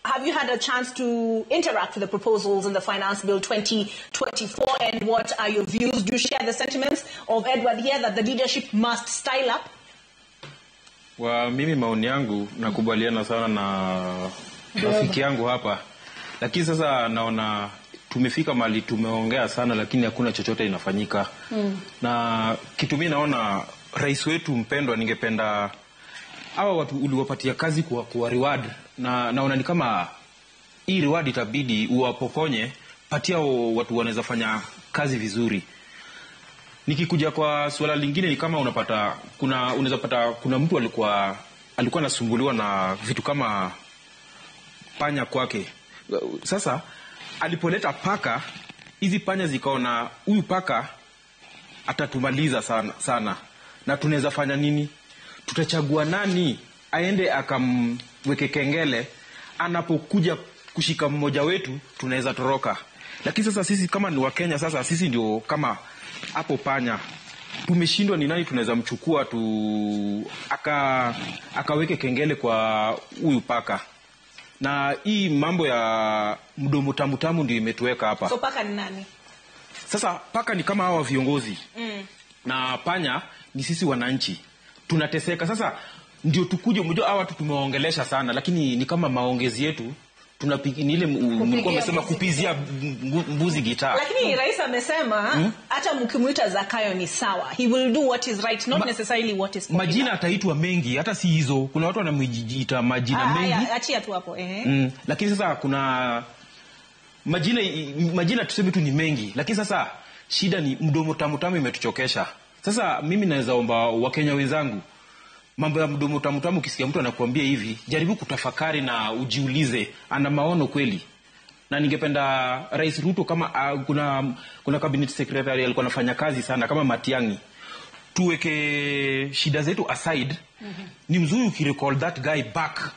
have you had a chance to interact with the proposals in the Finance Bill 2024 and what are your views? Do you share the sentiments of Edward here that the leadership must style up? Wa mimi maoni yangu nakubaliana sana na rafiki yangu hapa, lakini sasa naona tumefika mahali tumeongea sana, lakini hakuna chochote inafanyika mm. na kitu mi naona rais wetu mpendwa, ningependa hawa watu uliwapatia kazi kuwa, kuwa reward na naona ni kama hii reward itabidi uwapokonye, patia watu wanaweza fanya kazi vizuri nikikuja kwa suala lingine ni kama unapata kuna unaweza pata kuna mtu alikuwa alikuwa anasumbuliwa na vitu kama panya kwake sasa alipoleta paka hizi panya zikaona huyu paka atatumaliza sana, sana. na tunaweza fanya nini tutachagua nani aende akamweke kengele anapokuja kushika mmoja wetu tunaweza toroka lakini sasa sisi kama ni wakenya sasa sisi ndio kama hapo panya tumeshindwa ni nani tunaweza mchukua tu aka akaweke kengele kwa huyu paka na hii mambo ya mdomo tamu tamu ndio imetuweka hapa So paka ni nani? sasa paka ni kama hawa viongozi mm. na panya ni sisi wananchi tunateseka sasa ndio tukuje mjua hawa watu tumewaongelesha sana lakini ni kama maongezi yetu tunapi- ni ile m- mlikuwa mmesema mbuzi kupizia mbu- mbuzi gitaa lakini rais amesema hata mkimwita zakayo ni sawa he will do what is right not Ma- necessarily what is popular. majina ataitwa mengi hata si hizo kuna watu wanamejiita majina Ah, mengi haya, achia tu hapo ehe. mm. lakini sasa kuna majina majina tuseme tu ni mengi lakini sasa shida ni mdomo tamu tamu imetuchokesha sasa mimi naweza omba wakenya wenzangu mambo ya mdomo tamu tamu ukisikia mtu anakuambia hivi jaribu kutafakari na ujiulize ana maono kweli na ningependa rais ruto kama uh, kuna kuna cabinet secretary alikuwa anafanya kazi sana kama matiangi tuweke shida zetu aside mm-hmm. ni mzuri ukirecall that guy back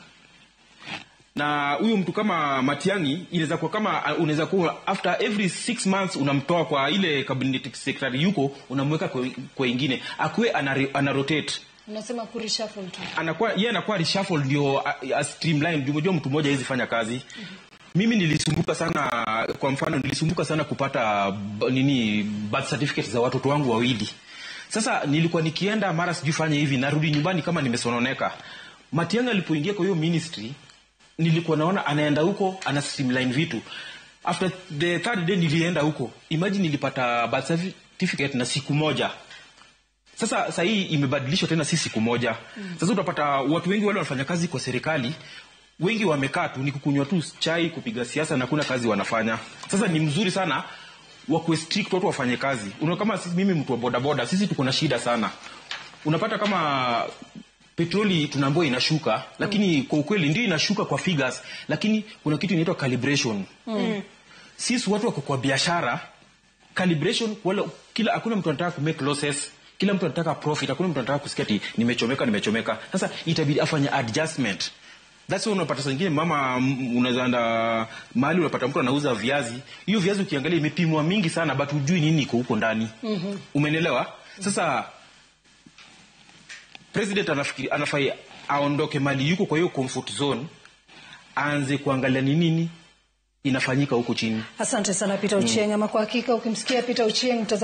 na huyu mtu kama matiangi inaweza kuwa kama uh, unaweza kuwa after every six months unamtoa kwa ile cabinet secretary yuko unamweka kwa, kwa ingine akuwe anare- anarotate unasema kureshuffle tu anakuwa yeye anakuwa reshuffle ndio a, a streamline ndio unajua mtu mmoja hawezi fanya kazi mm-hmm. mimi nilisumbuka sana kwa mfano nilisumbuka sana kupata b- nini birth certificate za watoto wangu wawili sasa nilikuwa nikienda mara sijui fanya hivi narudi nyumbani kama nimesononeka matianga alipoingia kwa hiyo ministry nilikuwa naona anaenda huko ana streamline vitu after the third day nilienda huko imagine nilipata birth certificate na siku moja sasa sahii imebadilishwa tena si siku moja mm. sasa utapata watu wengi wale wanafanya kazi kwa serikali wengi wamekaa tu ni kukunywa tu chai kupiga siasa na kuna kazi wanafanya sasa ni mzuri sana wakuwe strict watu wafanye kazi una kama sisi, mimi mtu wa bodaboda sisi tuko na shida sana unapata kama petroli tunaambiwa inashuka lakini mm. kwa ukweli ndio inashuka kwa figures lakini kuna kitu inaitwa calibration mm. sisi watu wako kwa biashara calibration wala kila hakuna mtu anataka ku make losses kila mtu anataka profit hakuna mtu anataka kusikia ati nimechomeka nimechomeka sasa itabidi afanye adjustment That's why unapata saa ingine mama m- unaweza enda mahali unapata mtu anauza viazi hiyo viazi ukiangalia imepimwa mingi sana but hujui nini iko huko ndani mm-hmm. umenelewa sasa president anafikiri anafai aondoke mali yuko kwa hiyo comfort zone aanze kuangalia ni nini inafanyika huko chini asante sana peter ochieng ama kwa hakika ukimsikia peter ochieng